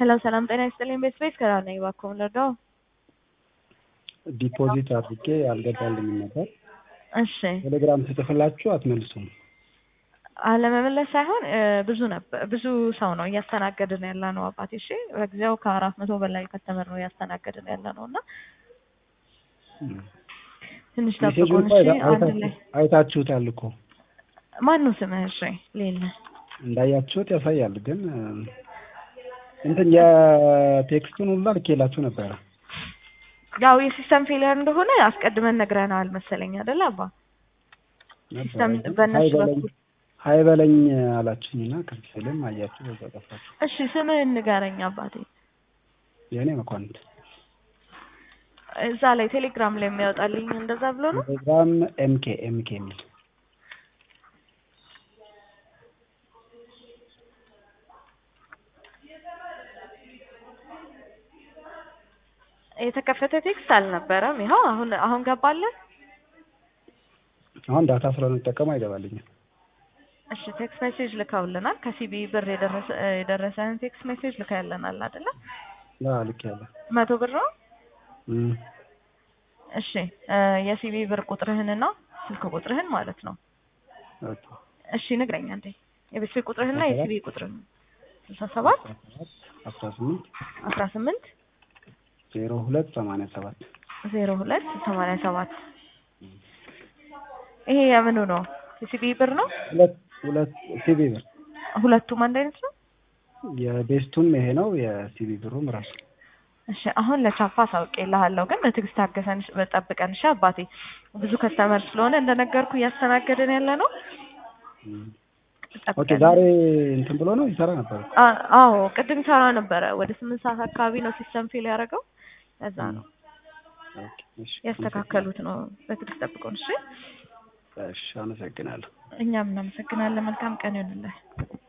ሄሎ ሰላም ጤና ይስጥልኝ። ቤት ቤት ከራ ነኝ። እባክዎን ልርዳው? ዲፖዚት አድርጌ አልገባልኝም ነበር። እሺ ቴሌግራም ስጽፍላችሁ አትመልሱም። አለመመለስ ሳይሆን እ ብዙ ነበር ብዙ ሰው ነው እያስተናገድን ያለ ነው አባቴ። እሺ በጊዜው ከአራት መቶ በላይ ከስተመር ነው እያስተናገድን ያለ ነው እና ትንሽ ሜሴጁን ጠብቁን እኮ እሺ። አይታ- አንድ አይታችሁ- ላይ አይታችሁታል እኮ ማን ነው ስምህ? እሺ ሌለ እንዳያችሁት ያሳያል። ግን እ፣ እንትን የቴክስቱን ሁላ ልኬላችሁ ነበረ። ያው የሲስተም ፌሊየር እንደሆነ አስቀድመን ነግረናል መሰለኝ አይደል አባ? ሲስተም ነበረ። በእነሱ ሀይ በለኝ- በኩል ሀይ በለኝ አላችሁኝና ክፍልም አያችሁ በዛ ጠፋችሁ። እሺ ስምህን ንገረኝ አባቴ። የእኔ መኳንንት እዛ ላይ ቴሌግራም ላይ የሚያወጣልኝ እንደዛ ብሎ ነው። ቴሌግራም ኤምኬ ኤምኬ የሚል የተከፈተ ቴክስት አልነበረም። ይኸው አሁን አሁን ገባለን። አሁን ዳታ ስለምጠቀም አይገባልኝም። እሺ ቴክስት ሜሴጅ ልከውልናል። ከሲቢ ብር የደረሰ የደረሰን ቴክስት ሜሴጅ ልከውልናል አይደለ? አዎ ልክ ያለ መቶ ብር ነው። እም፣ እሺ እ የሲቢ ብር ቁጥርህንና ስልክ ቁጥርህን ማለት ነው። ኦኬ። እሺ ንግረኝ አንዴ የቤት ስልክ ቁጥርህንና የሲቢ ቁጥርህን ስልሳ ሰባት አስራ ስምንት አስራ ስምንት ዜሮ ሁለት ሰማንያ ሰባት ዜሮ ሁለት ሰማንያ ሰባት ይሄ የምኑ ነው? የሲቢ ብር ነው። ሁለት ሁለት ሲቢ ብር ሁለቱም አንድ አይነት ነው። የቤስቱም ይሄ ነው የሲቢ ብሩም ራሱ እሺ አሁን ለቻፓ አሳውቄልሃለሁ፣ ግን በትዕግስት ታገሰን ጠብቀን። እሺ አባቴ ብዙ ከስተመር ስለሆነ እንደነገርኩ እያስተናገድን ያለ ነው። እም። ኦኬ ጠብቀን። ዛሬ እንትን ብሎ ነው ይሰራ ነበር አ- አዎ ቅድም ሰራ ነበረ። ወደ ስምንት ሰዓት አካባቢ ነው ሲስተም ፌል ያደረገው። ለዛ ነው ኦኬ እሺ ያስተካከሉት ነው። በትዕግስት ጠብቀን። እሺ እሺ አመሰግናለሁ እኛም እናመሰግናለን። መልካም ቀን ይሁንልህ።